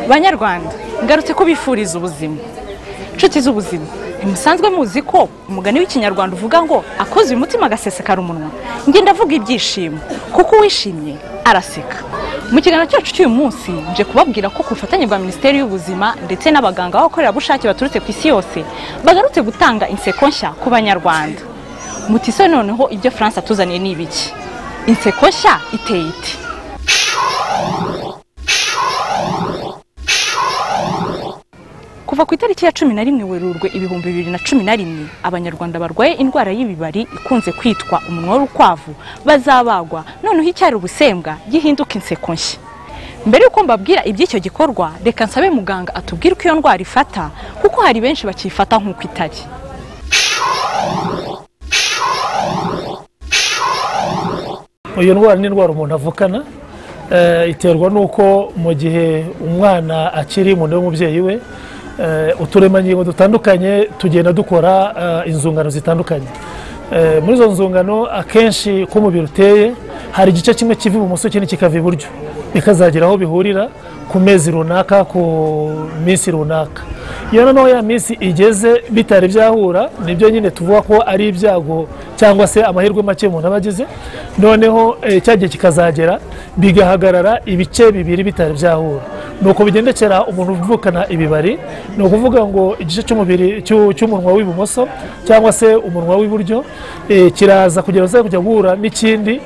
banyarwanda ngarutse kubifuriza ubuzima inshuti z'ubuzima ntimusanzwe muzi ko umugani w'ikinyarwanda uvuga ngo akoze uyu mutima agasesekara umunwa njye ndavuga ibyishimo kuko uwishimye araseka mu kiganiro cyacu cy'uyu munsi nje kubabwira ko ku bufatanye bwa minisiteri y'ubuzima ndetse n'abaganga b'abakorerabushake baturutse ku isi yose bagarutse gutanga inseko nshya ku banyarwanda mutise noneho ibyo france atuzaniye ni ibiki inseko nshya iteye iti kuva ku itariki ya cumi na rimwe werurwe ibihumbi bibiri na cumi na rimwe abanyarwanda barwaye indwara y'ibibari ikunze kwitwa umunwa w'urukwavu bazabagwa noneho icyari ubusembwa gihinduka inseko nshya mbere y'uko mbabwira iby'icyo gikorwa reka nsabe muganga atubwire uko iyo ndwara ifata kuko hari benshi bakiyifata nk'uko itari iyo ndwara ni indwara umuntu avukana eh, iterwa n'uko mu gihe umwana akiri mu nda y'umubyeyi we eh, uturemangingo dutandukanye tugenda dukora eh, inzungano zitandukanye Eh, muri izo nzungano akenshi uko umubiri uteye hari igice kimwe kiva ibumoso ikindi kikava iburyo bikazagira aho bihurira ku mezi runaka ku minsi runaka iyo noneho ya minsi igeze bitari byahura nibyo nyine tuvuga ko ari ibyago cyangwa se amahirwe make umuntu aba agize noneho eh, cya gihe kikazagera bigahagarara ibice bibiri bitari byahura ni uko bigendekera umuntu uvukana ibibari ni ukuvuga ngo igice cy'umubiri cy'u- cy'umunwa w'ibumoso cyangwa se umunwa w'iburyo eh, kiraza kugira ngo kujya guhura n'ikindi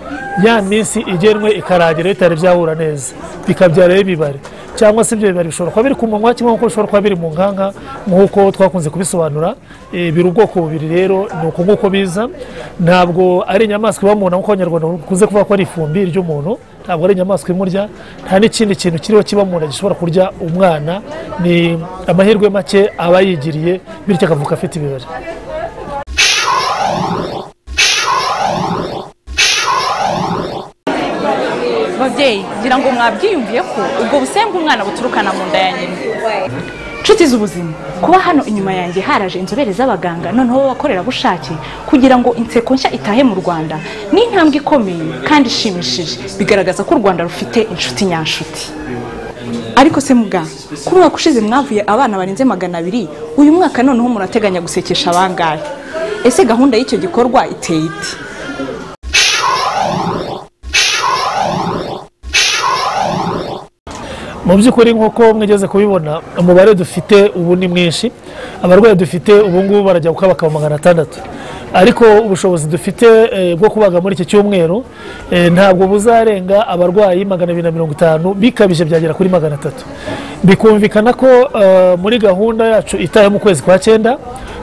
ya minsi igenwe ikaragira bitari byahura neza bikabyara rero ibibari cyangwa se ibyo bibari bishobora kuba biri ku munwa kimwe nk'uko bishobora kuba biri mu nkanka nk'uko twakunze kubisobanura Eh, biri ubwoko bubiri rero ni uko nguko biza ntabwo ari inyamaswa iba mu nda nk'uko abanyarwanda bakunze kuvuga ko ari ifumbi ry'umuntu ntabwo ari inyamaswa imurya nta n'ikindi kintu kiriho kiba mu nda gishobora kurya umwana ni amahirwe make aba yigiriye bityo akavuka afite ibibari babyeyi ngira ngo mwabyiyumviye ko ubwo busembwa umwana buturukana mu nda ya nyina inshuti z'ubuzima kuba hano inyuma yanjye haraje inzobere z'abaganga noneho b'abakorerabushake kugira ngo inseko nshya itahe mu rwanda ni intambwe ikomeye kandi ishimishije bigaragaza ko u rwanda rufite inshuti nyanshuti ariko se muga kuri umwaka ushize mwavuye abana barenze magana abiri uyu mwaka noneho murateganya gusekesha abangahe ese gahunda y'icyo gikorwa iteye iti mu by'ukuri nk'uko mwigeze kubibona umubare dufite ubu ni mwinshi abarwayi dufite ubu ngubu barajya gukaba bakaba magana atandatu ariko ubushobozi dufite eh, bwo kubaga muri iki cyumweru eh, ntabwo buzarenga abarwayi magana abiri na mirongo itanu bikabije byagera kuri magana atatu bikumvikana ko eh, muri gahunda yacu itaye mu kwezi kwa cyenda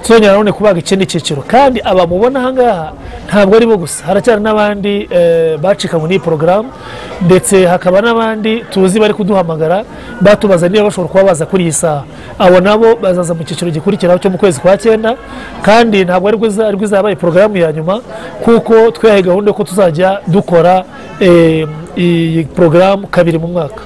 tuzongera nanone kubaga ikindi cyiciro kandi abamubona ahangaha ntabwo ari bo gusa haracyari n'abandi eh, bacikanywe n'iyi porogaramu ndetse hakaba n'abandi tuzi bari kuduhamagara batubaza niba bashobora kuba baza kuri iyi saha abo nabo bazaza mu cyiciro gikurikiraho cyo mu kwezi kwa cyenda kandi ntabwo ari rwiza ari rwiza yabaye porogaramu ya nyuma kuko twihaye gahunda yo ko tuzajya dukora eh, iyi porogaramu kabiri mu mwaka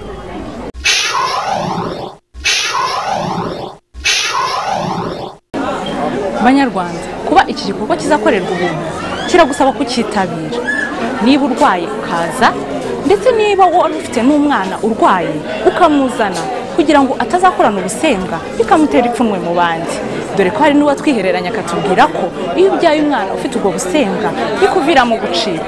banyarwanda kuba iki gikorwa kizakorerwa ubuntu kiragusaba kucyitabira niba urwaye ukaza ndetse niba wari ufite n'umwana urwaye ukamuzana kugira ngo atazakorana ubusembwa bikamutera ipfunwe mu bandi dore ko hari n'uwatwihereranya akatubwira ko iyo ubyaye umwana ufite ubwo busembwa bikuviramo gucika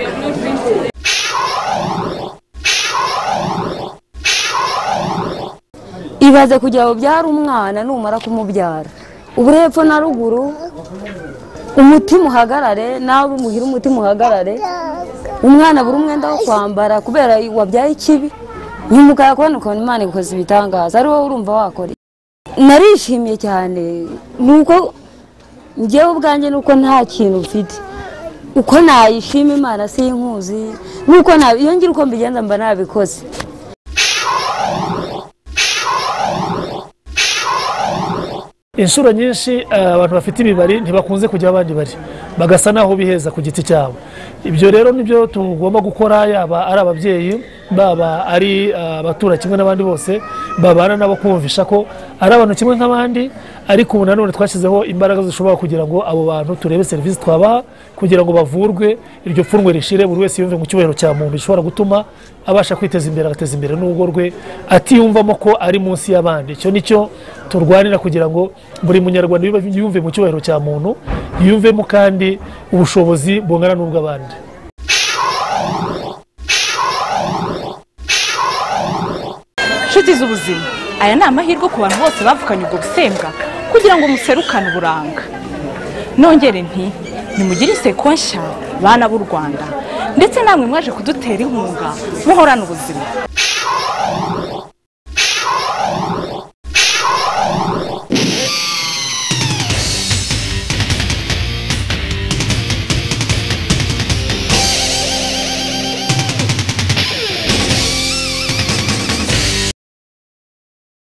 ibaze kugira ngo ubyare umwana numara kumubyara ubu hepfo na ruguru umutima uhagarare nawe umuhira umutima uhagarare umwana abura umwenda wo kwambara kubera wabyaye ikibi nyuma ukayakubona ukabona imana ikoze ibitangaza ari wowe urumva wakora iki? narishimye cyane ni uko ngewe ubwanjye ni uko nta kintu mfite uko nayishima imana sinkuzi nuko nabi iyo ngira uko mbigenza mba nabikoze inshuro nyinshi eh, abantu bafite ibibari ntibakunze kujya aho abandi bari bagasa naho biheza ku giti cyabo ibyo rero nibyo tugomba gukora yaba ari ababyeyi baba ari ah, abatura kimwe n'abandi bose babana nabo kumvisha ko ari abantu kimwe nk'abandi ariko ubu nanone twashyizeho imbaraga zishobora kugira ngo abo bantu turebe serivisi twabaha kugira ngo bavurwe iryo pfunwe rishire buri wese yumve mu cyubahiro cya muntu bishobora gutuma abasha kwiteza imbere agateza imbere n'urugo rwe atiyumvamo ko ari munsi y'abandi icyo ni cyo turwanira kugira ngo buri munyarwanda yumve- yumve mu cyubahiro cya muntu yumvemo kandi ubushobozi bungana n'ubw'abandi inshuti z'ubuzima aya ni amahirwe ku bantu bose bavukanye ubwo busembwa kugira ngo muserukane uburanga nongere nti nimugire inseko nshya bana b'u rwanda ndetse namwe mwaje kudutera inkunga muhorana ubuzima